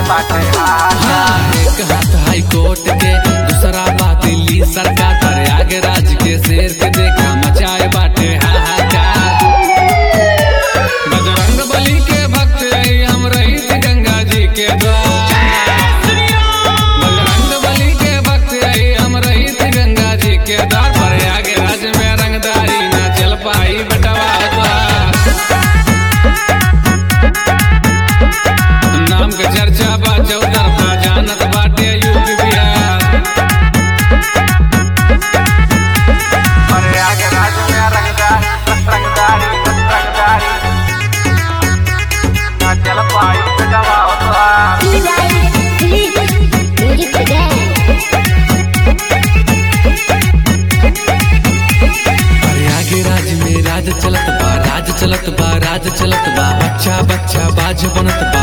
बाटे हाहाकार हाँ, एक हाथ हाई कोर्ट के दूसरा बा दिल्ली सरकार पर आगे राज के शेर के देखा मचाए बाटे हाहाकार बजरंग बली के भक्त रही हम रही थी गंगा जी के द्वार बजरंग बली के भक्त रही हम रही थी गंगा जी के द्वार पर आगे राज में रंगदारी न चल पाई बटवा द्वार नाम के चर्चा बा चौदर बा जानत बाटे यूपी बिहार अरे आगे राज में रंगदारी रंगदारी रंगदारी ना चल पाई बेटवा उतार Music today. अरे आगे राज में राज चलत बा राज चलत बा राज चलत बा बच्चा बच्चा बाज बनत बा